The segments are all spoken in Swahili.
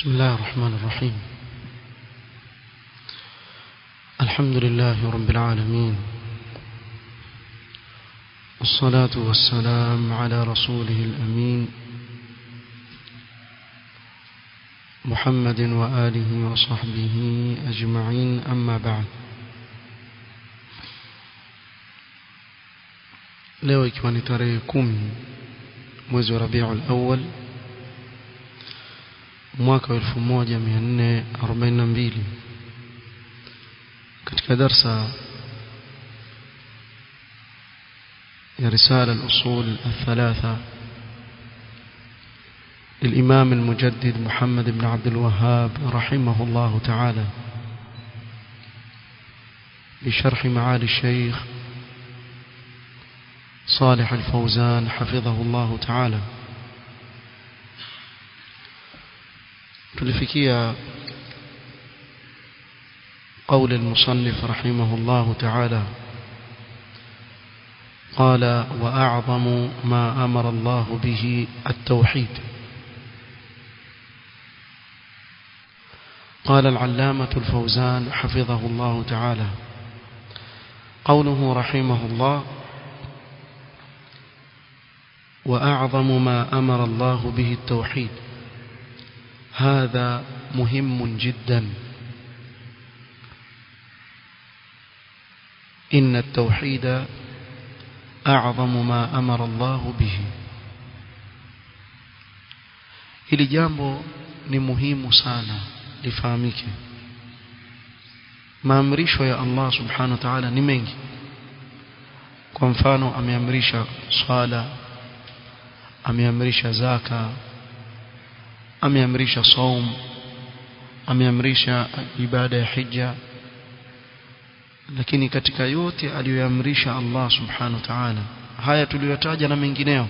بسم الله الرحمن الرحيم الحمد لله رب العالمين والصلاة والسلام على رسوله الأمين محمد وآله وصحبه أجمعين أما بعد leo ikiwa ni tarehe kumi mwezi wa Rabiul Awwal mwaka wa 1442 katika darsa ya risala al-usul الثلاثه للإمام المجدد محمد بن عبد الوهاب رحمه الله تعالى بشرح معالي الشيخ صالح الفوزان حفظه الله تعالى tulifikia قول المصنف رحمه الله تعالى قال وأعظم ما أمر الله به التوحيد قال العلامة الفوزان حفظه الله تعالى قوله رحمه الله وأعظم ما أمر الله به التوحيد هذا مهم جدا إن التوحيد أعظم ما أمر الله به hili jambo ni muhimu sana lifahamike maamrisho ya Allah subhanahu wa ta'ala ni mengi kwa mfano ameamrisha swala ameamrisha zaka ameamrisha saum ameamrisha ibada ya hija lakini katika yote aliyoamrisha Allah subhanahu wa ta'ala haya tuliyotaja na mengineo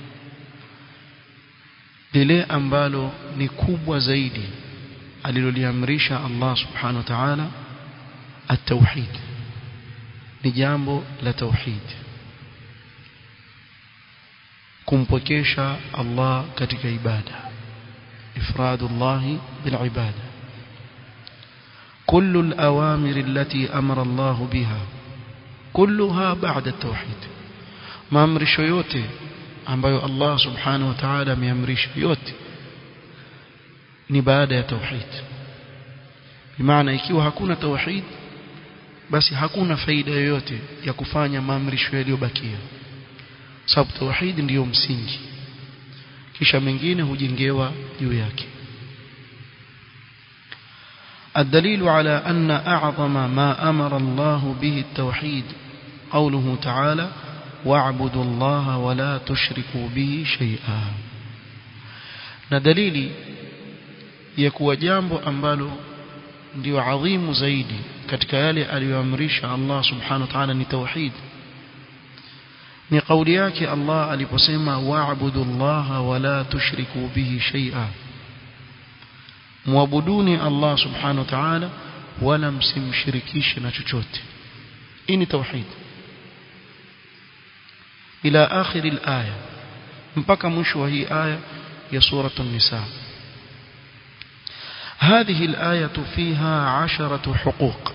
lile ambalo ni kubwa zaidi aliloliamrisha Allah subhanahu wa ta'ala at-tauhid ni jambo la tauhid kumpokesha Allah katika ibada إفراد الله بالعبادة كل الأوامر التي أمر الله بها كلها بعد التوحيد ما أمرش yote ambayo Allah subhanahu wa ta'ala ameamrisha yote ni baada ya tauhid bimaana ikiwa hakuna tauhid basi hakuna faida yoyote ya kufanya maamrisho yaliyobakia sababu tauhid ndiyo msingi kisha mengine hujengewa juu yake الدليل على أن أعظم ما أمر الله به التوحيد قوله تعالى واعبدوا الله ولا تشركوا به شيئا ندليل يكوى جambo ambalo ndio adhimu zaidi katika yale aliyoamrisha Allah subhanahu wa ta'ala ni tauhid ni kauli yake Allah aliposema wa'budu Allah wala tushriku bihi shay'a muabuduni Allah subhanahu wa ta'ala wala msimshirikishe na chochote hii ni tauhid ila akhir al-aya mpaka mwisho wa hii aya ya surah an-nisa هذه الآية فيها عشرة حقوق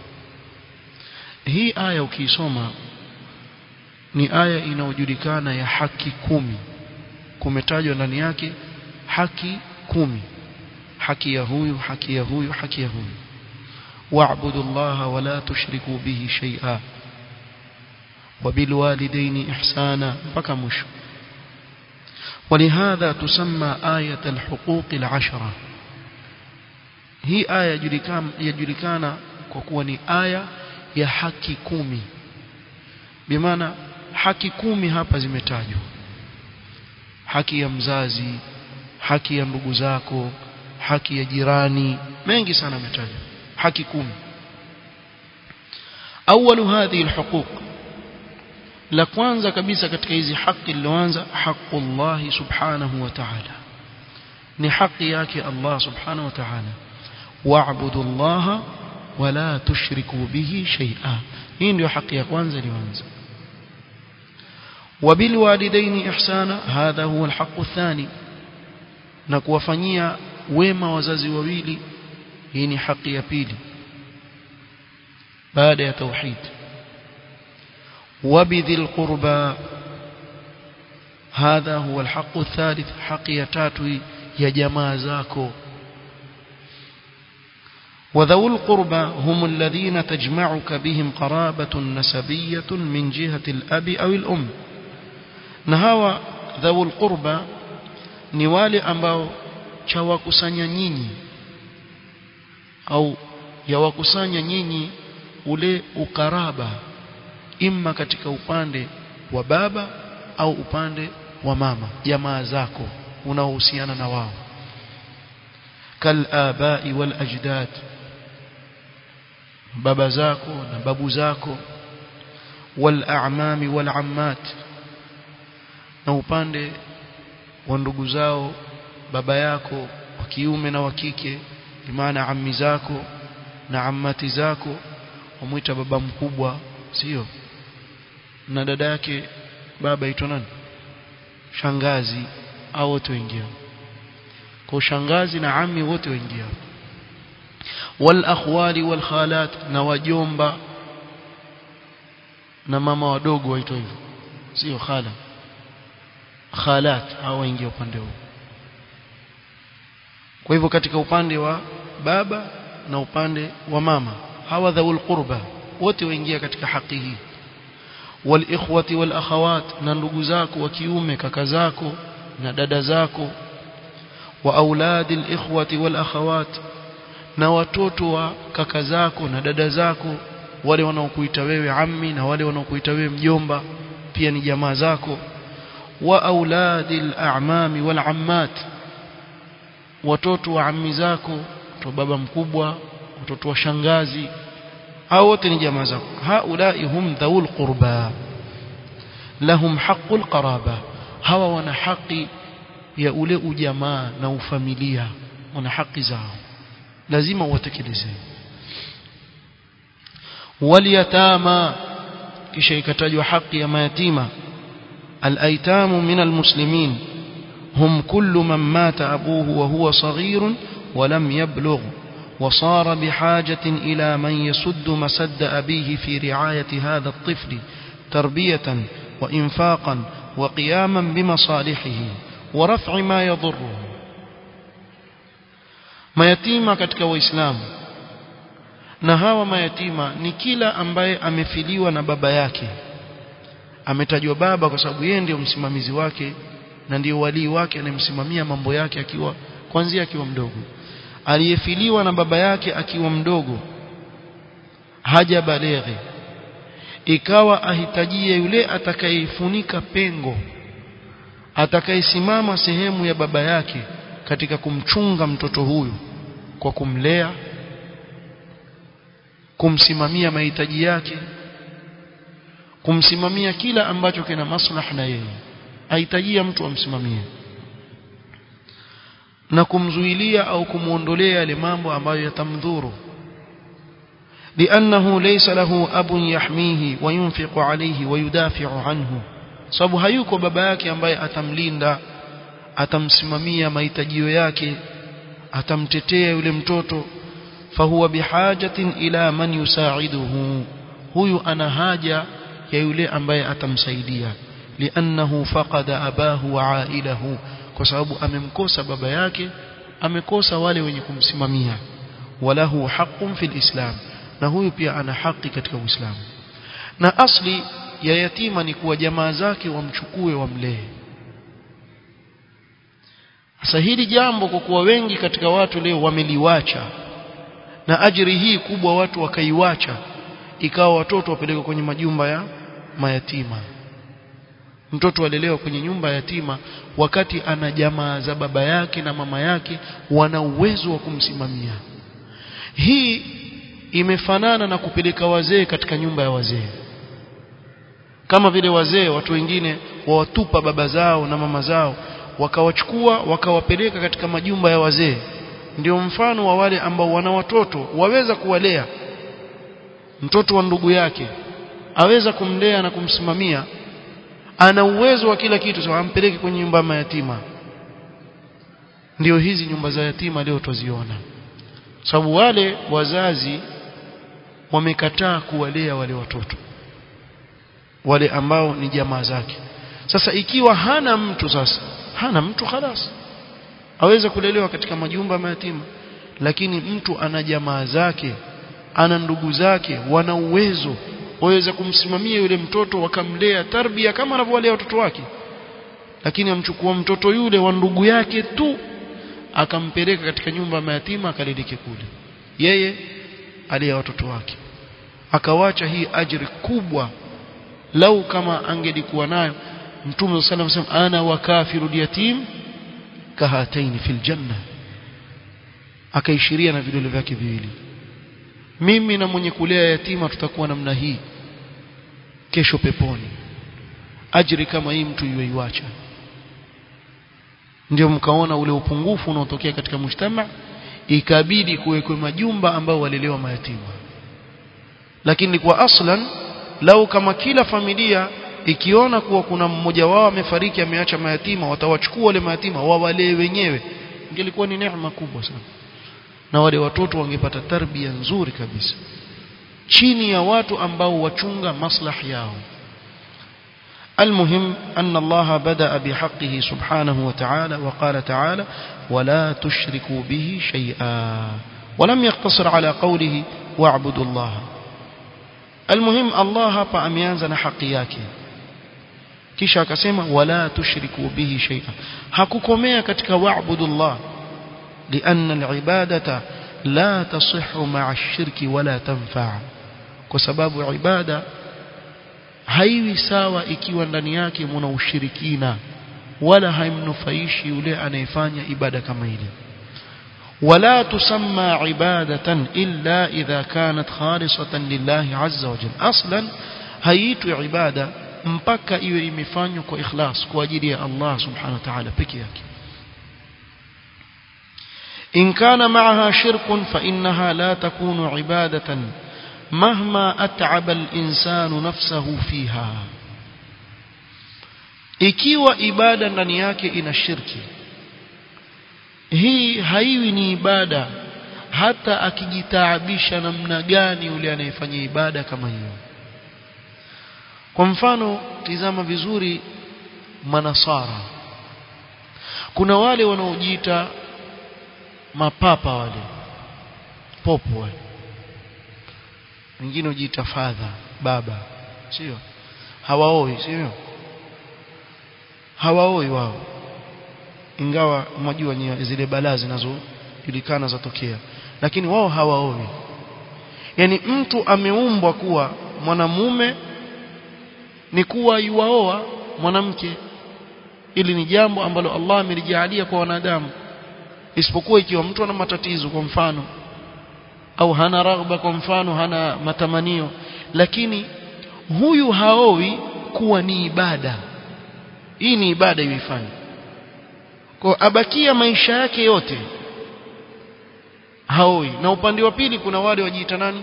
هي آية ukisoma ni aya inayojulikana ya haki kumi kumetajwa ndani yake haki kumi haki ya huyu haki ya huyu haki ya huyu wa'budu Allah wa la tushriku bihi shay'a وبالوالدين إحسانا mpaka mwisho ولهذا تسمى آية الحقوق العشرة hii aya yajulikana kwa kuwa ni aya ya haki kumi bimaana haki kumi hapa zimetajwa haki ya mzazi haki ya ndugu zako haki ya jirani mengi sana yametajwa haki kumi أول هذه الحقوق la kwanza kabisa katika hizi haki iliyoanza haqullah subhanahu wa ta'ala ni haki yake Allah subhanahu wa ta'ala wa'budu Allah wala tushriku bihi shay'a hii ndio haki ya kwanza iliyoanza وبالوالدين إحسانا هذا هو الحق الثاني na kuwafanyia wema wazazi wawili hii ni haki ya pili baada ya tauhid wabidhil qurba هذا هو الحق الثالث حق يتاتي يا جماعه زاكو وذو القربى هم الذين تجمعك بهم قرابة نسبية من جهة الأب أو الأم نهاوى ذو القربى ni wale ambao chawakusanya nyinyi au yawakusanya nyinyi ule ukaraba imma katika upande wa baba au upande wa mama jamaa zako unaohusiana na wao kal abai wal ajdad baba zako na babu zako wal a'mami wal ammat na upande wa ndugu zao baba yako wa kiume na wa kike maana ammi zako na ammati zako wamuita baba mkubwa sio na dada yake baba aitwa nani shangazi au wote waingia kwa shangazi na ammi wote waingia wal akhwali wal khalat na wajomba na mama wadogo waitwa hivyo sio khala khalat au waingia upande huu kwa hivyo katika upande wa baba na upande wa mama hawa dhawul qurba wote waingia katika haki hii wal ikhwati wal akhawat na ndugu zako wa kiume kaka zako na dada zako wa auladil ikhwati wal akhawat na watoto wa kaka zako na dada zako wale wanaokuita wewe ammi na wale wanaokuita wewe mjomba pia ni jamaa zako wa auladil a'mami wal ammat watoto wa ammi zako watoto baba mkubwa watoto wa shangazi hao wote ni jamaa zako haulai hum dhawul qurba lahum haqqul qaraba hawa wana haki ya ule ujamaa na ufamilia wana haki zao lazima uwatekeleze waliyatama kisha ikatajwa haki ya mayatima الايتام من المسلمين هم كل من مات ابوه وهو صغير ولم يبلغ وصار بحاجة إلى من يسد مسد أبيه في رعاية هذا الطفل تربية وإنفاقا وقياما بمصالحه ورفع ما يضره mayatima katika waislamu na hawa mayatima ni kila ambaye amefiliwa na baba yake ametajwa baba kwa sababu yeye ndiyo msimamizi wake na ndiyo walii wake anayemsimamia mambo yake akiwa kwanzia akiwa mdogo aliyefiliwa na baba yake akiwa mdogo haja baleghe ikawa ahitajie yule atakayefunika pengo atakayesimama sehemu ya baba yake katika kumchunga mtoto huyu kwa kumlea kumsimamia mahitaji yake kumsimamia kila ambacho kina maslaha na yeye ahitajia mtu amsimamie na kumzuilia au kumuondolea yale mambo ambayo yatamdhuru لأنه ليس له أب يحميه وينفق عليه ويدافع عنه sababu hayuko baba yake ambaye atamlinda atamsimamia mahitajio yake atamtetea yule mtoto fahuwa bihajatin ila man yusaiduhu huyu ana haja ya yule ambaye atamsaidia liannahu faqada abahu wa ailahu kwa sababu amemkosa baba yake amekosa wale wenye kumsimamia walahu haqqun fil islam na huyu pia ana haki katika uislamu na asli ya yatima ni kuwa jamaa zake wamchukue wamlee sasa hili jambo kwa kuwa wengi katika watu leo wameliwacha na ajiri hii kubwa watu wakaiwacha ikawa watoto wapelekwa kwenye majumba ya mayatima mtoto alelewa kwenye nyumba ya yatima wakati ana jamaa za baba yake na mama yake wana uwezo wa kumsimamia hii imefanana na kupeleka wazee katika nyumba ya wazee kama vile wazee watu wengine wawatupa baba zao na mama zao wakawachukua wakawapeleka katika majumba ya wazee ndio mfano wa wale ambao wana watoto waweza kuwalea mtoto wa ndugu yake aweza kumlea na kumsimamia ana uwezo wa kila kitu sawa ampeleke kwenye nyumba ya mayatima ndio hizi nyumba za yatima leo tuziona sababu wale wazazi wamekataa kuwalea wale watoto wale ambao ni jamaa zake sasa ikiwa hana mtu sasa hana mtu khalas aweza kulelewa katika majumba mayatima lakini mtu ana jamaa zake ana ndugu zake wana uwezo waweza kumsimamia yule mtoto wakamlea tarbia kama anavyowalea watoto wake lakini amchukua mtoto yule wa ndugu yake tu akampeleka katika nyumba ya mayatima akaleleke kule yeye alea watoto wake akawacha hii ajri kubwa lau kama angelikuwa nayo mtume sallallahu alayhi wasallam ana wakafiru yatim kahataini fil janna akaishiria na vidole vyake viwili mimi na mwenye kulea yatima tutakuwa namna hii kesho peponi ajri kama hii mtu yuiacha ndio mkaona ule upungufu unaotokea katika mshtama ikabidi kuwekwe majumba ambao walelewa mayatima lakini kwa aslan lau kama kila familia ikiona kuwa kuna mmoja wao amefariki ameacha mayatima watawachukua wale mayatima wawalee wenyewe ingelikuwa ni neema kubwa sana na wale watoto wangepata tarbia nzuri kabisa chini ya watu ambao wachunga maslahi yao المهم أن الله بدأ بحقه سبحانه وتعالى وقال تعالى ولا تشركوا به شيئا ولم يقتصر على قوله واعبدوا الله المهم الله hapa ameanza na haki yake kisha akasema wala tushriku bihi shay'a hakukomea katika wa'budullah لأن العبادة لا تصح مع الشرك ولا تنفع kwa sababu ibada haiwi sawa ikiwa ndani yake mna ushirikina wala haimnufaishi yule anayefanya ibada kama ile ولا تسمى عبادة إلا إذا كانت خالصة لله عز وجل أصلا هيت عبادة mpaka iwe imefanywa kwa ikhlas kwa ajili ya Allah subhanahu wa ta'ala peke yake in kana ma'aha shirkun fa innaha la takunu ibadatan mahma at'aba al-insanu nafsahu fiha ikiwa ibada ndani yake ina shirki hii haiwi ni ibada hata akijitaabisha namna gani yule anayefanya ibada kama hiyo kwa mfano tizama vizuri manasara kuna wale wanaojiita mapapa wale popo wale wengine hujiita father baba sio hawaoi sio hawaoi wao ingawa mwajua zile balaa zinazojulikana zatokea lakini wao hawaoi yani mtu ameumbwa kuwa mwanamume ni kuwa yuwaoa mwanamke ili ni jambo ambalo Allah amelijalia kwa wanadamu isipokuwa ikiwa mtu ana matatizo kwa mfano au hana raghba kwa mfano hana matamanio lakini huyu haowi kuwa ni ibada hii ni ibada yuifanye kwa abakia maisha yake yote haoi na upande wa pili kuna wale wajiita nani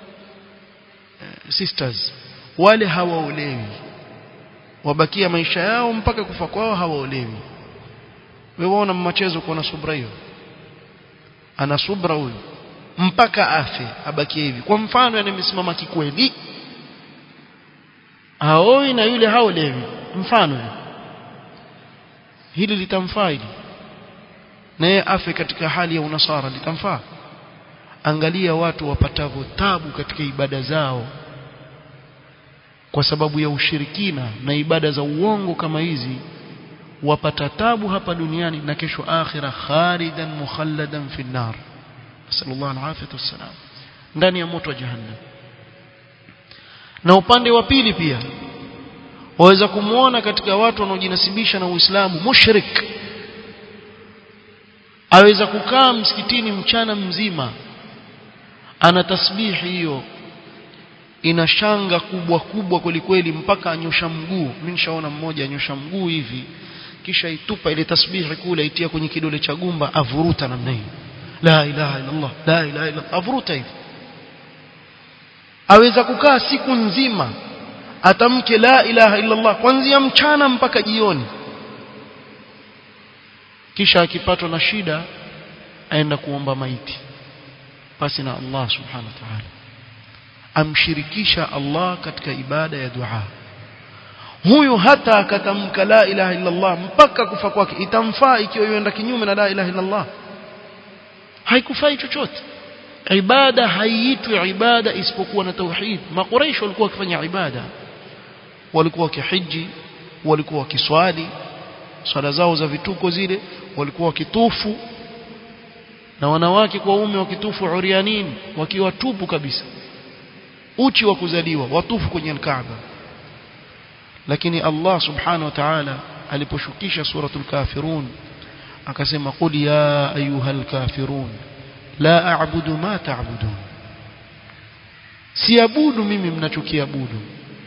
sisters wale hawaolewi wabakia maisha yao mpaka kufa kwao hawaolewi wewe waona mmachezo kuona subra hiyo ana subra huyu mpaka afe abakie hivi kwa mfano anayesimama kikweli haoi na yule haolewi mfano hili litamfaa hili na yeye afe katika hali ya unasara litamfaa angalia watu wapatavyo tabu katika ibada zao kwa sababu ya ushirikina na ibada za uongo kama hizi wapata tabu hapa duniani na kesho akhira khalidan mukhalladan fi nar sallallahu alaihi wasallam ndani ya moto wa jahannam na upande wa pili pia waweza kumuona katika watu wanaojinasibisha na Uislamu mushrik aweza kukaa msikitini mchana mzima ana tasbihi hiyo ina shanga kubwa kubwa kwelikweli mpaka anyosha mguu mimi nishaona mmoja anyosha mguu hivi kisha itupa ile tasbihi kule itia kwenye kidole cha gumba avuruta namna hiyo la ilaha illa Allah la ilaha illa avuruta hivi aweza kukaa siku nzima atamke la ilaha illa Allah kuanzia mchana mpaka jioni kisha akipatwa na shida aenda kuomba maiti pasi na Allah subhanahu wa ta'ala amshirikisha Allah katika ibada ya dua huyu hata akatamka la ilaha illa Allah mpaka kufa kwake itamfaa ikiwa yuenda kinyume na la ilaha illa Allah haikufai chochote ibada haiitwi ibada isipokuwa na tauhid makuraish walikuwa wakifanya ibada walikuwa wakihiji walikuwa wakiswali swala zao za vituko zile walikuwa wakitufu na wanawake kwa ume wakitufu urianin wakiwa tupu kabisa uchi wa kuzaliwa watufu kwenye Kaaba lakini Allah subhanahu wa ta'ala aliposhukisha suratul kafirun akasema qul ya ayuhal kafirun la a'budu ma ta'budun siabudu mimi mnachokiabudu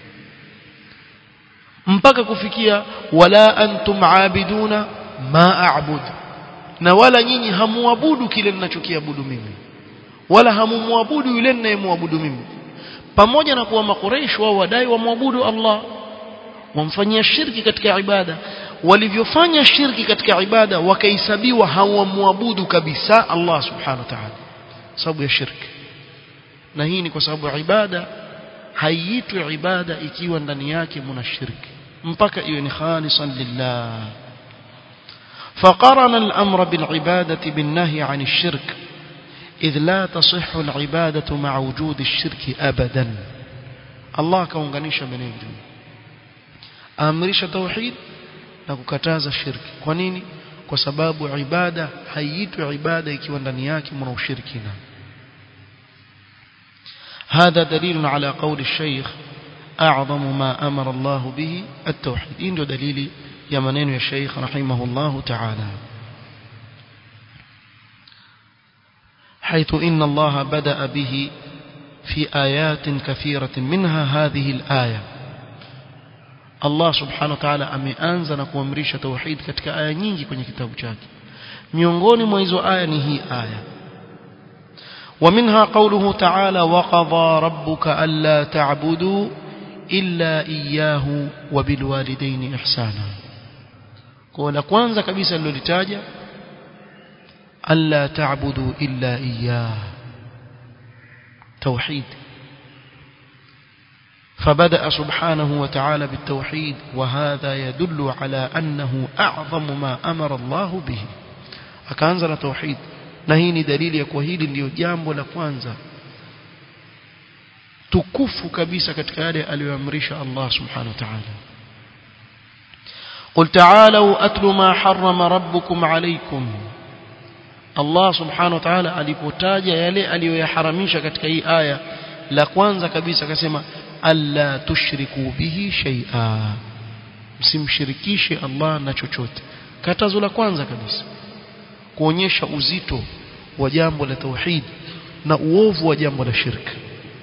mpaka kufikia wala antum aabiduna ma a'bud na wala nyinyi hamuabudu kile ninachokiabudu mimi wala hamumwabudu yule ninayemwabudu mimi pamoja na kuwa makureish wao wadai wamwabudu Allah wamfanyia shirki katika ibada walivyofanya shirki katika ibada wakahesabiwa hawamwabudu kabisa Allah subhanahu wa ta'ala sababu ya shirki na hii ni kwa sababu ibada haiitwi ibada ikiwa ndani yake mna shirki mpaka iwe ni khalisan lillah فقرن الأمر بالعبادة بالنهي عن الشرك إذ لا تصح العبادة مع وجود الشرك أبدا الله كونغانيشا بنيجي أمرش توحيد نككتاز الشرك كونيني kwa sababu ibada haiitwi ibada ikiwa ndani yake mna ushirikina هذا دليل على قول الشيخ أعظم ما أمر الله به التوحيد إن دليل يمنين يا شيخ رحمه الله تعالى حيث إن الله بدأ به في آيات كثيرة منها هذه الآية الله سبحانه وتعالى ameanza na kuamrisha tauhid katika aya nyingi kwenye kitabu chake miongoni mwa hizo aya ni hii aya ومنها قوله تعالى وقضى ربك ألا تعبدوا إلا إياه وبالوالدين إحسانا قول kwanza kabisa lilolitaja ألا تعبدوا إلا إياه توحيد فبدأ سبحانه وتعالى بالتوحيد وهذا يدل على أنه أعظم ما أمر الله به أكانزل توحيد na hii ni dalili ya kuwa hili ndiyo jambo la kwanza tukufu kabisa katika yale aliyoamrisha Allah subhanahu wa ta'ala قل تعالوا أتل ما حرم ربكم عليكم Allah subhanahu wa ta'ala alipotaja yale aliyoyaharamisha katika hii aya la kwanza kabisa akasema alla tushriku bihi shay'a msimshirikishe Allah na chochote katazo la kwanza kabisa kuonyesha uzito wa jambo la tauhid na uovu wa jambo la shirk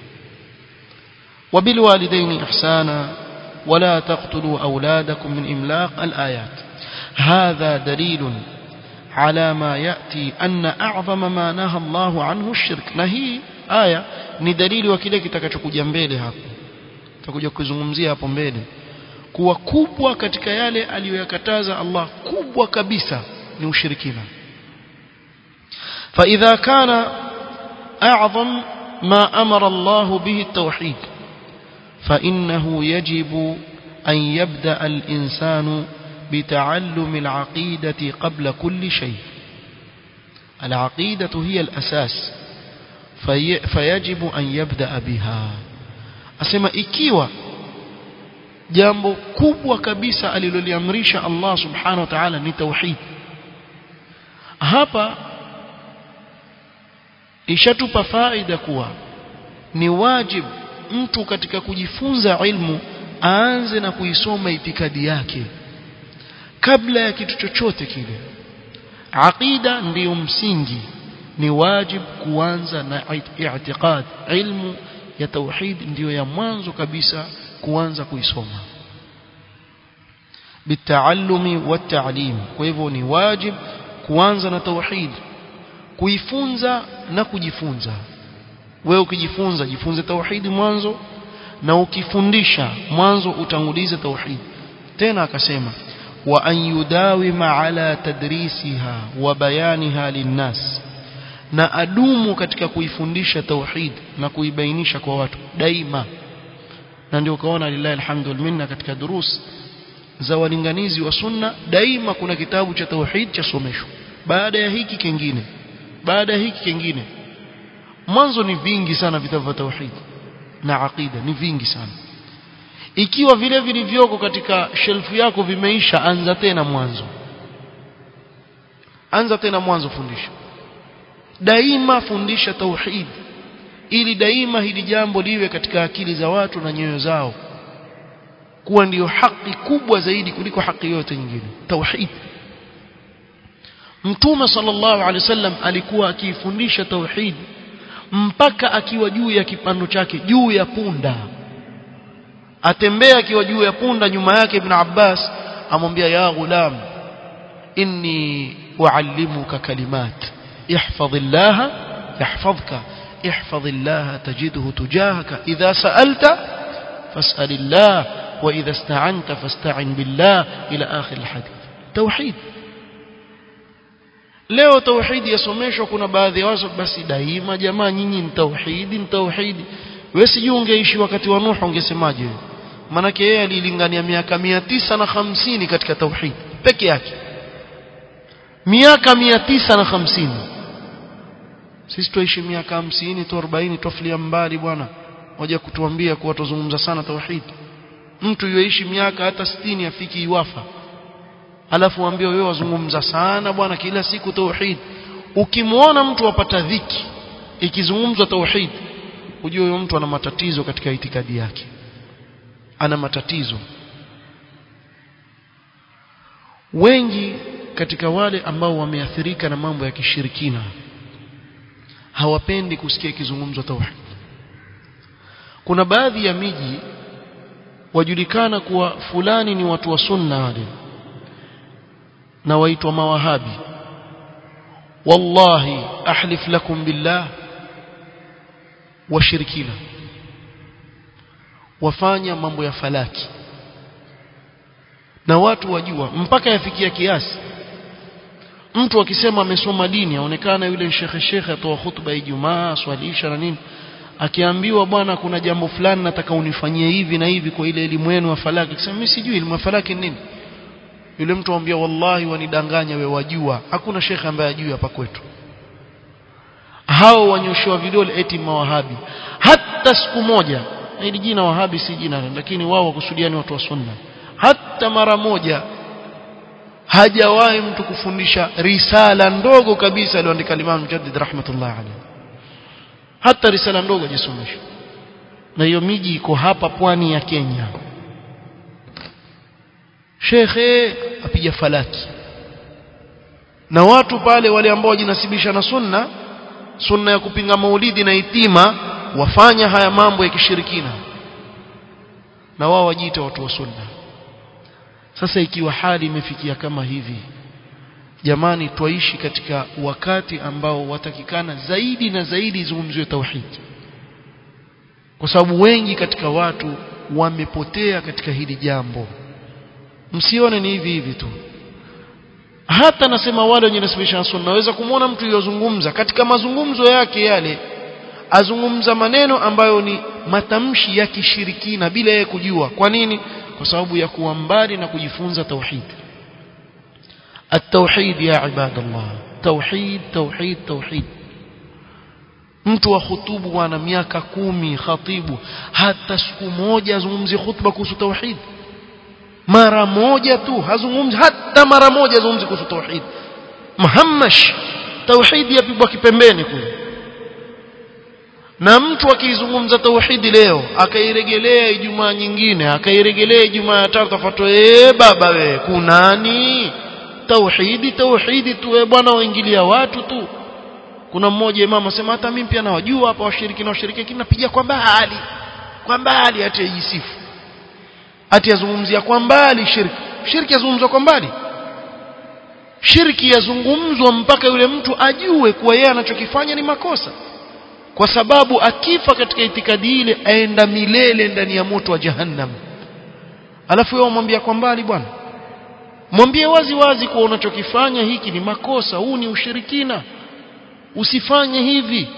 وبالوالدين إحسانا ولا تقتلوا أولادكم من إملاق الآيات هذا دليل على ما يأتي أن أعظم ما نهى الله عنه الشرك نهي آية ni dalili wa kile kitakachokuja mbele hapo tutakuja kuzungumzia hapo mbele kuwa kubwa katika yale aliyoyakataza Allah kubwa kabisa ni ushirikina فإذا كان أعظم ما أمر الله به التوحيد فإنه يجب أن يبدأ الإنسان بتعلم العقيدة قبل كل شيء العقيدة هي الأساس في فيجب أن يبدأ بها أسمى إكيوة jambo kubwa kabisa aliloliamrisha Allah subhanahu wa ta'ala ni tauhid hapa ishatupa faida kuwa ni wajib mtu katika kujifunza ilmu aanze na kuisoma itikadi yake kabla ya kitu chochote kile aqida ndiyo msingi ni wajib kuanza na i'tiqad ilmu ya tauhid ndiyo ya mwanzo kabisa kuanza kuisoma bitaalumi wataalim kwa hivyo ni wajib kuanza na tauhid kuifunza na kujifunza wewe ukijifunza jifunze tauhidi mwanzo na ukifundisha mwanzo utangulize tauhid tena akasema wa an yudawima ala tadrisiha wa bayaniha linnas na adumu katika kuifundisha tauhid na kuibainisha kwa watu daima na ndio ukaona lillahi alhamdu minna katika durus za walinganizi wa sunna daima kuna kitabu cha tauhid cha somesho baada ya hiki kingine baada ya hiki kingine mwanzo ni vingi sana vitabu vya tauhid na aqida ni vingi sana ikiwa vile vilivyoko katika shelfu yako vimeisha anza tena mwanzo anza tena mwanzo fundisha daima fundisha tauhid ili daima hili jambo liwe katika akili za watu na nyoyo zao kuwa ndiyo haki kubwa zaidi kuliko haki yote nyingine tauhid mtume sallallahu alaihi wasallam alikuwa akiifundisha tauhid mpaka akiwa juu ya kipando chake juu ya punda atembea akiwa juu ya punda nyuma yake ibn Abbas amwambia ya ghulam inni uallimuka kalimat ihfazillah yahfazka ihfazillah tajidhu tujahaka idha sa'alta fas'alillah wa idha ista'anta fasta'in billah ila akhir alhadith tauhid leo tauhidi yasomeshwa kuna baadhi ya watu basi daima jamaa nyinyi ni tauhidi ni tauhidi wewe sijui ungeishi wakati wa Nuh ungesemaje wewe manake yeye alilingania miaka mia tisa na hamsini katika tauhid peke yake miaka mia tisa na hamsini sisi tuishi miaka hamsini tu arobaini tuafilia mbali bwana waja kutuambia kuwa tuzungumza sana tauhid mtu yoishi miaka hata sitini afiki iwafa alafu waambie wewe wazungumza sana bwana kila siku tauhid ukimwona mtu apata dhiki ikizungumzwa tauhid ujue huyo mtu ana matatizo katika itikadi yake ana matatizo wengi katika wale ambao wameathirika na mambo ya kishirikina hawapendi kusikia ikizungumzwa tauhid kuna baadhi ya miji wajulikana kuwa fulani ni watu wa sunna wale na waitwa mawahabi wallahi ahlif lakum billah washirikina wafanya mambo ya falaki na watu wajua mpaka yafikia kiasi mtu akisema amesoma dini aonekana yule shekhe shekhe atoa hutuba Ijumaa swalisha na nini akiambiwa bwana kuna jambo fulani nataka unifanyie hivi na hivi kwa ile elimu yenu ya falaki akisema mimi sijui elimu ya falaki nini yule mtu amwambia wallahi wanidanganya we wajua hakuna shekhe ambaye ajui hapa kwetu hao wanyoshewa vidole eti mawahabi hata siku moja hili jina wahabi si jina lakini wao wakusudia ni watu wa sunna hata mara moja hajawahi mtu kufundisha risala ndogo kabisa aliyoandika Imam Mujaddid rahmatullah alayhi hata risala ndogo hajasomesha na hiyo miji iko hapa pwani ya Kenya shekhe apiga falaki na watu pale wale ambao wajinasibisha na sunna sunna ya kupinga maulidi na itima wafanya haya mambo ya kishirikina na wao wajiita watu wa sunna sasa ikiwa hali imefikia kama hivi jamani twaishi katika wakati ambao watakikana zaidi na zaidi izungumziwe tauhid kwa sababu wengi katika watu wamepotea katika hili jambo msione ni hivi hivi tu hata nasema wale wenye nasibisha sunna naweza kumwona mtu yozungumza katika mazungumzo yake yale azungumza maneno ambayo ni matamshi ya kishirikina bila yeye kujua kwa nini kwa sababu ya kuwa mbali na kujifunza tauhid التوحيد يا عباد الله توحيد توحيد توحيد mtu wa khutubu bwana miaka kumi khatibu hata siku moja azungumzi khutba kuhusu tauhid mara moja tu hazungumzi hata mara moja azungumzi kuhusu tauhid muhammash tauhid yapigwa kipembeni kule na mtu akizungumza tauhidi leo akairegelea ijumaa nyingine akairegelea ijumaa ya tatu tafuatwa eh baba we kunani tauhidi tauhidi tu we bwana waingilia watu tu kuna mmoja imam asema hata mimi pia nawajua hapa washiriki na washiriki lakini napiga kwa mbali kwa mbali ati yajisifu ati yazungumzia kwa mbali shirki shirki yazungumzwa kwa mbali shirki yazungumzwa mpaka yule mtu ajue kuwa yeye anachokifanya ni makosa kwa sababu akifa katika itikadi ile aenda milele ndani ya moto wa jahannam alafu yeye umwambia kwa mbali bwana mwambie wazi wazi kuwa unachokifanya hiki ni makosa huu ni ushirikina usifanye hivi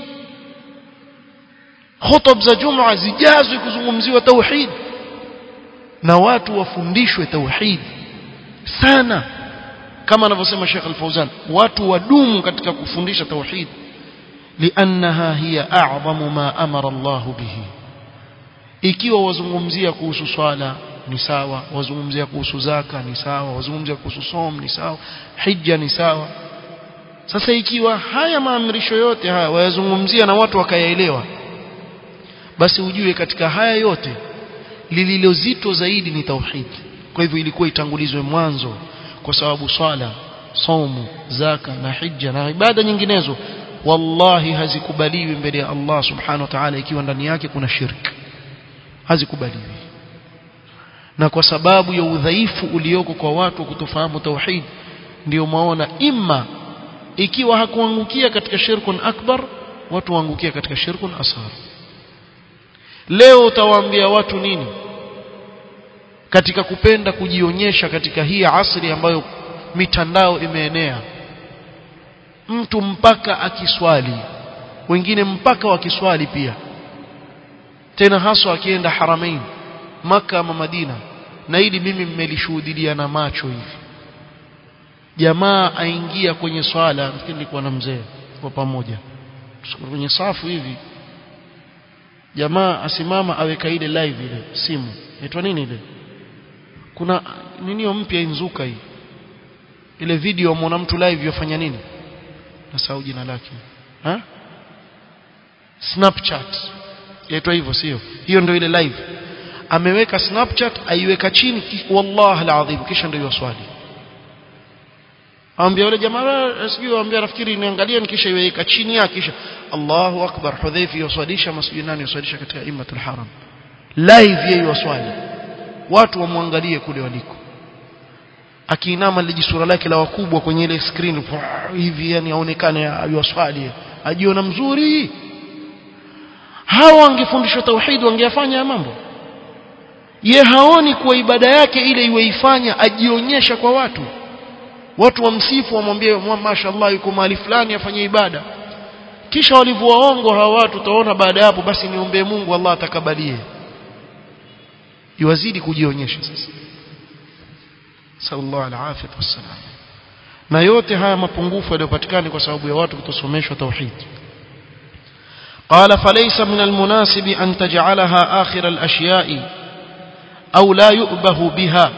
khutub za juma zijazwe kuzungumziwa tauhid na watu wafundishwe tauhid sana kama anavyosema Sheikh Al-Fauzan watu wadumu katika kufundisha tauhid liannaha hiya a'zamu ma amara Allah bihi ikiwa wazungumzia kuhusu swala ni sawa wazungumzia kuhusu zaka ni sawa wazungumzia kuhusu som ni sawa hija ni sawa sasa ikiwa haya maamrisho yote haya wayazungumzia na watu wakayaelewa basi ujue katika haya yote lililozito zaidi ni tauhid kwa hivyo ilikuwa itangulizwe mwanzo kwa sababu swala saumu zaka na hija na ibada nyinginezo wallahi hazikubaliwi mbele ya Allah subhanahu wa ta'ala ikiwa ndani yake kuna shirki hazikubaliwi na kwa sababu ya udhaifu ulioko kwa watu kutofahamu tauhid ndio maona imma ikiwa hakuangukia katika shirkun akbar watu waangukia katika shirkun asghar leo utawaambia watu nini katika kupenda kujionyesha katika hii asri ambayo mitandao imeenea mtu mpaka akiswali wengine mpaka wakiswali pia tena haswa akienda haramain maka ama madina na hili mimi mmelishuhudia na macho hivi jamaa aingia kwenye swala nafikiri nilikuwa na mzee kwa pamoja kwenye safu hivi jamaa asimama aweka ile live ile simu inaitwa nini ile kuna ninio mpya inzuka hii ile video muona mtu live yofanya nini nasahau jina lake ha snapchat yaitwa hivyo sio hiyo ndio ile live ameweka snapchat aiweka chini wallahi alazim kisha ndio yoswali ambia yule jamaa sijui ambia nafikiri niangalie kisha iweka chini yake kisha Allahu akbar hudhaifi yoswalisha masjid nani yoswalisha katika imatul haram live yeye yoswali watu wamwangalie kule waliko akiinama liji sura lake la wakubwa kwenye ile screen hivi yani aonekane ayoswali ajiona mzuri hawa wangefundishwa tauhid wangeyafanya mambo ye haoni kuwa ibada yake ile iweifanya ajionyesha kwa watu watu wamsifu wamwambie mashaallah yuko mahali fulani afanye ibada kisha walivyowaongo hawa watu utaona baada hapo basi niombee Mungu Allah atakabalie iwazidi kujionyesha sasa sallallahu alaihi wasallam na yote haya mapungufu yaliyopatikana kwa sababu ya watu kutosomeshwa tauhid قال فليس من المناسب أن تجعلها آخر الأشياء أو لا يؤبه بها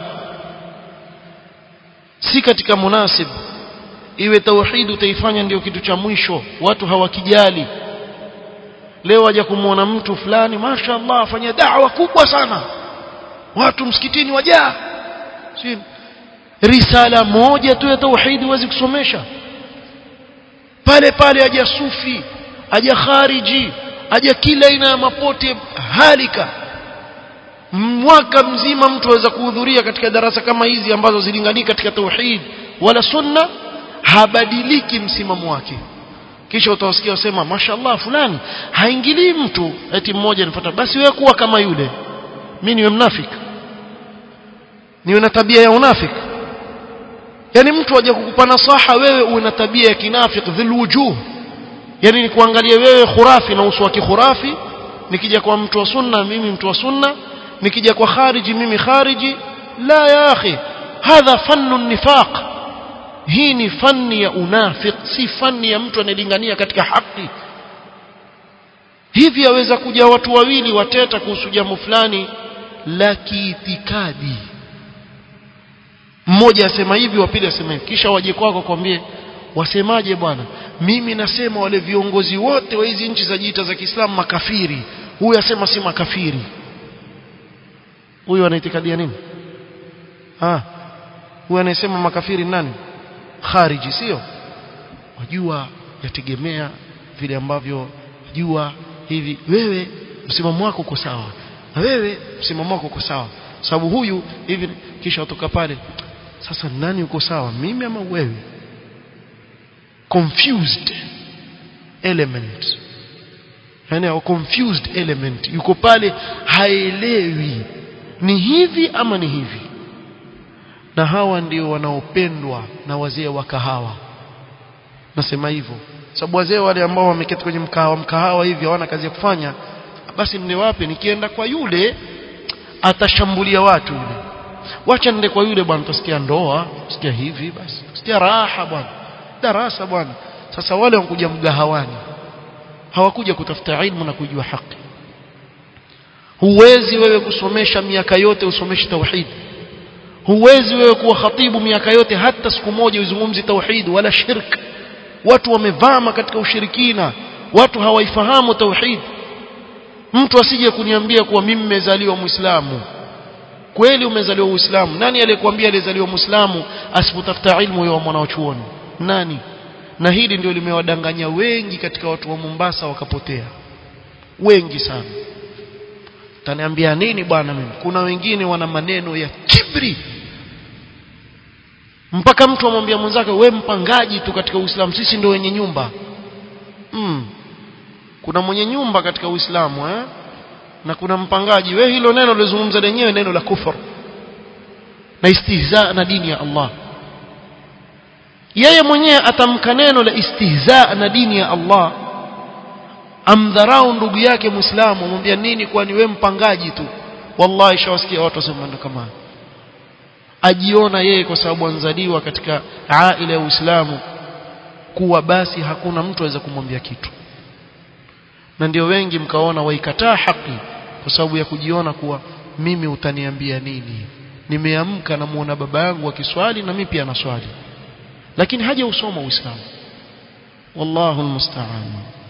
si katika munasib iwe tauhid utaifanya ndio kitu cha mwisho watu hawakijali leo waja kumuona mtu fulani mashaallah afanya da'wa kubwa sana watu msikitini wajaa si risala moja tu ya tauhid huwezi kusomesha pale pale aja sufi aja khariji aja kila aina ya mapote halika mwaka mzima mtu aweza kuhudhuria katika darasa kama hizi ambazo zilingania katika tauhid wala sunna habadiliki msimamo wake kisha utawasikia wasema mashallah fulani haingilii mtu eti mmoja nifuata basi wewe kuwa kama yule mimi niwe mnafiki niwe na tabia ya unafiki yani mtu aje kukupa nasaha wewe uwe na tabia ya kinafiki dhil wujuh yani ni kuangalia wewe khurafi na uso wa kikhurafi nikija kwa mtu wa sunna mimi mtu wa sunna nikija kwa khariji mimi khariji la ya akhi hadha fannu nifaq hii ni fani ya unafiq si fani ya mtu anayelingania katika haki hivi aweza kuja watu wawili wateta kuhusu jambo fulani la kiitikadi mmoja asema hivi wa pili asema hivi kisha waje kwako kwambie wasemaje bwana mimi nasema wale viongozi wote wa hizi nchi za jiita za Kiislamu makafiri huyu asema si makafiri huyu anaitikadia nini ah huyu anayesema makafiri nani khariji sio wajua yategemea vile ambavyo jua hivi wewe msimamo wako uko sawa na wewe msimamo wako uko sawa sababu huyu hivi kisha watoka pale sasa nani uko sawa mimi ama wewe confused element yani au confused element yuko pale haelewi ni hivi ama ni hivi na hawa ndio wanaopendwa na wazee wa kahawa nasema hivyo sababu wazee wale ambao wameketi kwenye mkahawa mkahawa hivi hawana kazi ya kufanya basi nende wapi nikienda kwa yule atashambulia watu yule wacha nende kwa yule bwana tusikia ndoa tusikia hivi basi tusikia raha bwana darasa bwana sasa wale wanakuja mgahawani hawakuja kutafuta ilmu na kujua haki huwezi wewe kusomesha miaka yote usomeshe tauhid huwezi wewe kuwa khatibu miaka yote hata siku moja uzungumzi tauhid wala shirk watu wamevama katika ushirikina watu hawaifahamu tauhid mtu asije kuniambia kuwa mimi nimezaliwa muislamu kweli umezaliwa uislamu nani aliyekwambia alizaliwa muislamu asipotafuta ilmu ya mwanachuoni nani na hili ndio limewadanganya wengi katika watu wa Mombasa wakapotea wengi sana taniambia nini bwana mimi kuna wengine wana maneno ya kibri mpaka mtu amwambia mwenzake we mpangaji tu katika Uislamu sisi ndio wenye nyumba mm. kuna mwenye nyumba katika Uislamu eh? na kuna mpangaji we hilo neno lizungumza lenyewe neno la kufur na istihza na dini ya Allah yeye mwenyewe atamka neno la istihza na dini ya Allah amdharau ndugu yake muislamu amwambia nini kwani we mpangaji tu wallahi shawasikia watu wasema kama ajiona yeye kwa sababu anzaliwa katika aila ya Uislamu kuwa basi hakuna mtu aweza kumwambia kitu na ndio wengi mkaona waikataa haki kwa sababu ya kujiona kuwa mimi utaniambia nini nimeamka na muona baba yangu akiswali na mimi pia naswali lakini haja usoma uislamu wallahu almusta'an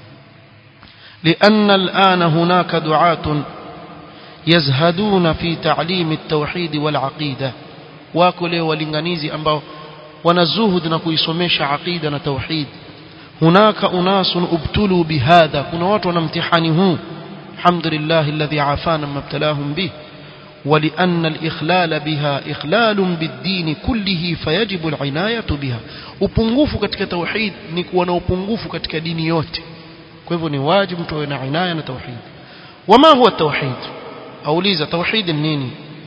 لأن الآن هناك دعاة يزهدون في تعليم التوحيد والعقيدة واكله ولنغنيزي ambao wanazuhud na kuisomesha aqida na tauhid hunaka unasun ubtulu bihadha kuna watu wana mtihani huu alhamdulillah alladhi afana mabtalahum bih ولأن الإخلال بها إخلال بالدين كله فيجب العناية بها upungufu katika tauhid ni kuwa na upungufu katika dini yote kwa hivyo ni wajibu tuwe na inaya na tauhid wama huwa tauhid auliza tauhid nini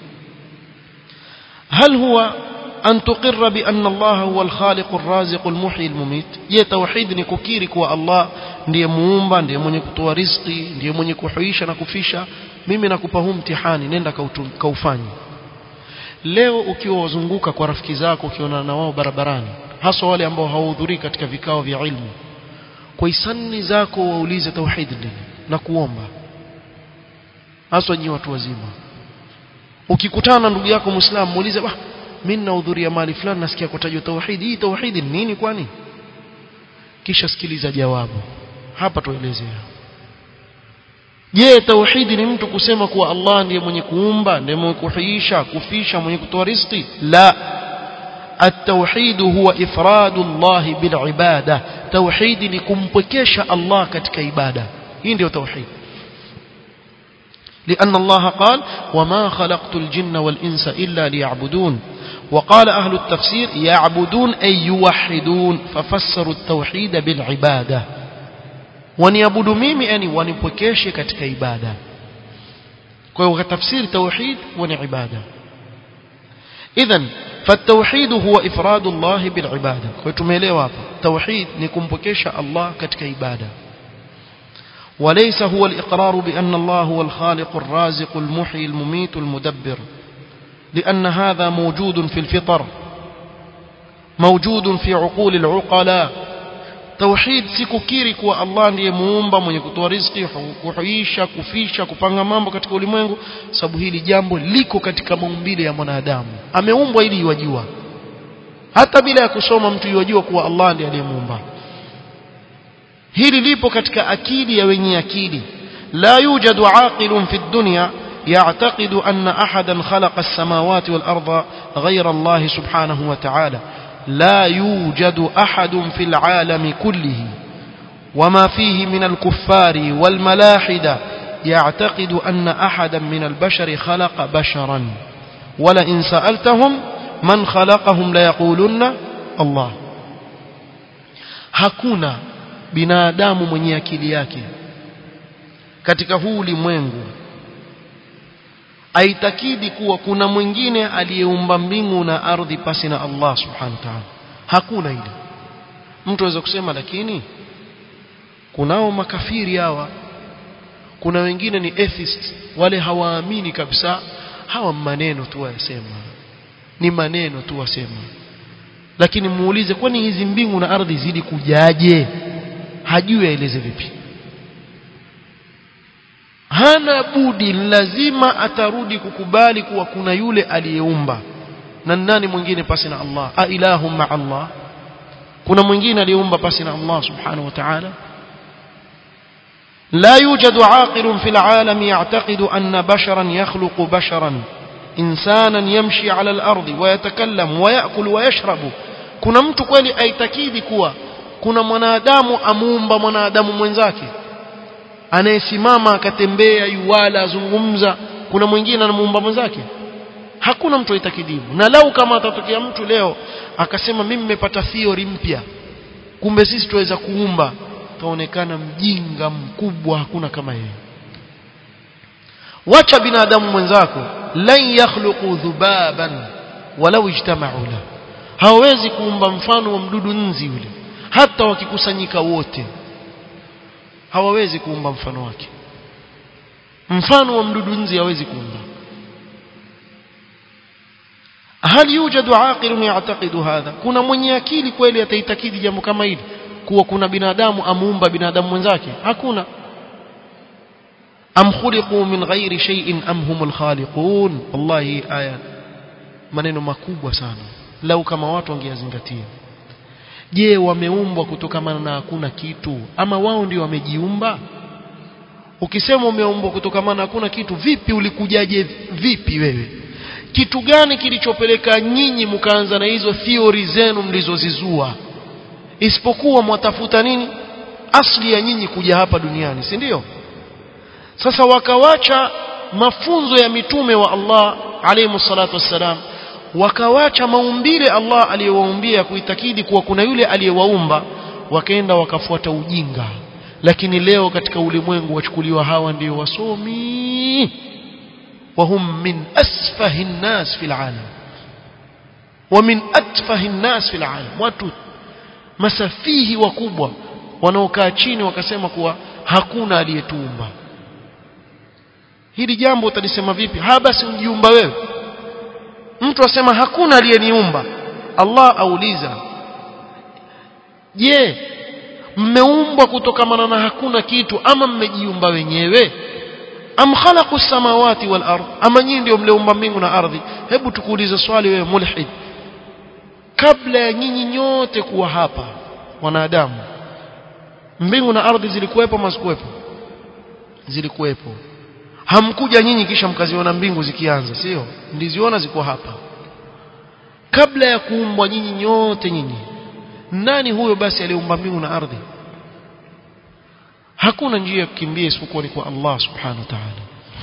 هل هو أن تقر بأن الله هو الخالق الرازق المحيي المميت je tauhid ni kukiri kuwa Allah ndiye muumba ndiye mwenye kutoa riziki ndiye mwenye kuhuisha na kufisha mimi nakupa huu mtihani nenda kaufanye leo ukiwa wazunguka kwa rafiki zako ukiona na wao barabarani hasa wale ambao hawahudhurii katika vikao vya ilmu kwa hisani zako waulize tauhid nini na kuomba hasa nyi watu wazima ukikutana na ndugu yako muislamu muulize bah mimi nahudhuria mahali fulani nasikia kutajwa tauhid hii tauhid ni nini kwani kisha sikiliza jawabu hapa tuelezea je tauhidi ni mtu kusema kuwa Allah ndiye mwenye kuumba ndiye mwenye kuhuisha kufisha mwenye kutoa riziki la التوحيد هو إفراد الله بالعبادة توحيد لكمبكيش الله كتك عبادة هي توحيد لأن الله قال وما خلقت الجن والإنس إلا ليعبدون وقال أهل التفسير يعبدون أي يوحدون ففسروا التوحيد بالعبادة ونيعبدوا ميمي أني ونبكيش كتك عبادة كوي تفسير توحيد ونعبادة إذن فالتوحيد هو إفراد الله بالعبادة وتميلوا hapa توحيد ni kumpokesha Allah katika ibada وليس هو الإقرار بأن الله هو الخالق الرازق المحيي المميت المدبر لأن هذا موجود في الفطر موجود في عقول العقلاء توحيد sikukiri kuwa Allah ndiye muumba mwenye kutoa riziki kuhuisha kufisha kupanga mambo katika ulimwengu sababu hili jambo liko katika maumbile ya mwanadamu ameumbwa ili iwajua hata bila ya kusoma mtu iwajua kuwa Allah ndiye aliyemuumba hili lipo katika akili ya wenye akili la yujadu aqilun fi dunya يعتقد أن أحدا خلق السماوات والأرض غير الله سبحانه وتعالى لا يوجد أحد في العالم كله وما فيه من الكفار والملاحدة يعتقد أن أحدا من البشر خلق بشرا ولئن سألتهم من خلقهم ليقولن الله hakuna binadamu mwenye akili yake katika huu ulimwengu aitakidi kuwa kuna mwingine aliyeumba mbingu na ardhi pasi na Allah subhanahu wa ta'ala hakuna ile mtu aweza kusema lakini kunao makafiri hawa kuna wengine ni atheists wale hawaamini kabisa hawa maneno tu wayasema ni maneno tu wasema lakini muulize kwani hizi mbingu na ardhi zili kujaje hajui aeleze vipi hana budi lazima atarudi kukubali kuwa kuna yule aliyeumba na nani mwingine pasi na Allah a ilahu ma Allah kuna mwingine aliyeumba pasi na Allah subhanahu wa ta'ala لا يوجد عاقل في العالم يعتقد أن بشرا يخلق بشرا إنسانا يمشي على الأرض ويتكلم ويأكل ويشرب kuna mtu kweli aitakidi kuwa kuna mwanadamu amuumba mwanadamu mwenzake anayesimama akatembea yuwala azungumza kuna mwingine anamuumba mwenzake hakuna mtu aitakidivu na lau kama atatokea mtu leo akasema mimi nimepata theory mpya kumbe sisi tuweza kuumba kaonekana mjinga mkubwa hakuna kama yeye wacha binadamu mwenzako lan yakhluqu dhubaban walau ijtama'u la hawezi kuumba mfano wa mdudu nzi yule hata wakikusanyika wote hawawezi kuumba mfano wake mfano wa mdudu nzi hawezi kuumba هل يوجد عاقل يعتقد هذا kuna mwenye akili kweli ataitakidi jambo kama hili kuwa kuna binadamu amuumba binadamu mwenzake hakuna am khuliqu min ghairi shay'in am humul khaliqun wallahi aya maneno makubwa sana lau kama watu wangeyazingatia je wameumbwa kutokamana na hakuna kitu ama wao ndio wamejiumba ukisema umeumbwa kutokamana na hakuna kitu vipi ulikujaje vipi wewe kitu gani kilichopeleka nyinyi mkaanza na hizo theory zenu mlizozizua isipokuwa mwatafuta nini asli ya nyinyi kuja hapa duniani si ndio sasa wakawacha mafunzo ya mitume wa Allah alayhi salatu wassalam wakawacha maumbile Allah aliyowaumbia kuitakidi kuwa kuna yule aliyewaumba wakaenda wakafuata ujinga lakini leo katika ulimwengu wachukuliwa hawa ndio wasomi وهم من أسفه الناس في العالم ومن أتفه الناس في العالم watu masafihi wakubwa wanaokaa chini wakasema kuwa hakuna aliyetuumba hili jambo utalisema vipi ha basi ujiumba wewe mtu asema hakuna aliyeniumba Allah auliza je mmeumbwa kutokamana na hakuna kitu ama mmejiumba wenyewe am khalaqu samawati wal ard ama nyinyi ndio mliumba mbingu na ardhi hebu tukuulize swali wewe mulhid kabla ya nyinyi nyote kuwa hapa wanadamu mbingu na ardhi zilikuwepo mazikuwepo zilikuwepo hamkuja nyinyi kisha mkaziona mbingu zikianza sio ndiziona ziko hapa kabla ya kuumbwa nyinyi nyote nyinyi nani huyo basi aliumba mbingu na ardhi hakuna njia ya kukimbia isipokuwa ni kwa Allah subhanahu wa ta'ala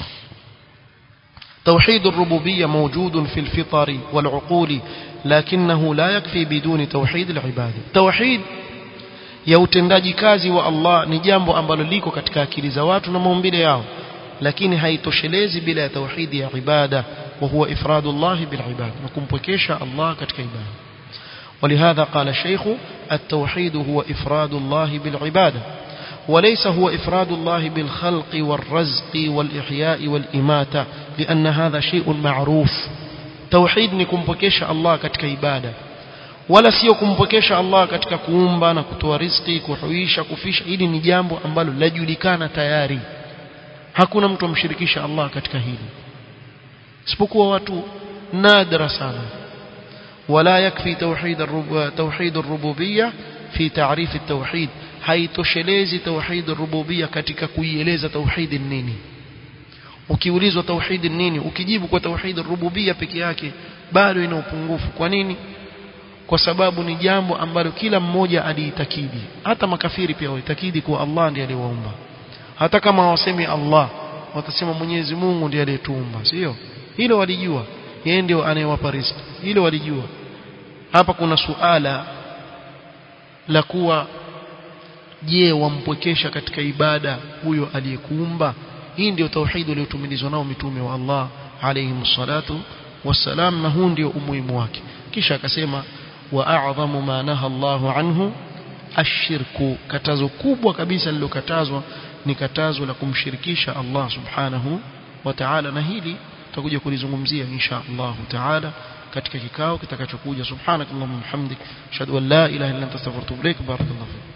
توحيد الربوبية موجود في الفطر والعقول لكنه لا يكفي بدون توحيد العباد توحيد ya utendaji kazi wa Allah ni jambo ambalo liko katika akili za watu na maumbile yao lakini haitoshelezi bila ya tauhidi ya ibada wa huwa ifradullah bil ibada na kumpwekesha Allah katika ibada ولهذا قال الشيخ التوحيد هو إفراد الله بالعبادة وليس هو إفراد الله بالخلق والرزق والإحياء والإماتة لأن هذا شيء معروف توحيد نكمبكيش الله كتك عبادة wala sio kumpokesha Allah katika kuumba na kutoa riziki kuhuisha kufisha hili ni jambo ambalo lajulikana tayari hakuna mtu amshirikisha Allah katika hili isipokuwa watu nadra sana wala yakfi tauhid tauhid ar-rububiyya fi ta'rif at-tauhid haitoshelezi tauhid ar-rububiyya katika kuieleza tauhid nini ukiulizwa tauhid nini ukijibu kwa tauhid ar-rububiyya peke yake bado ina upungufu kwa nini kwa sababu ni jambo ambalo kila mmoja aliitakidi hata makafiri pia walitakidi kuwa Allah ndiye aliyewaumba hata kama hawasemi Allah watasema Mwenyezi Mungu ndiye aliyetuumba sio hilo walijua yeye ndio anayewapa riziki hilo walijua hapa kuna suala la kuwa je wampwekesha katika ibada huyo aliyekuumba hii ndio tauhid iliyotumilizwa nao mitume wa Allah alayhi salatu wassalam na huu ndio umuhimu wake kisha akasema wa a'dhamu ma naha Allahu anhu ashirku katazo kubwa kabisa lilokatazwa ni katazo la kumshirikisha Allah subhanahu wa ta'ala na hili tutakuja kulizungumzia insha Allah ta'ala katika kikao kitakachokuja subhanakallahumma hamdik ashhadu an la ilaha illa anta astaghfiruka wa atubu ilaik barakallahu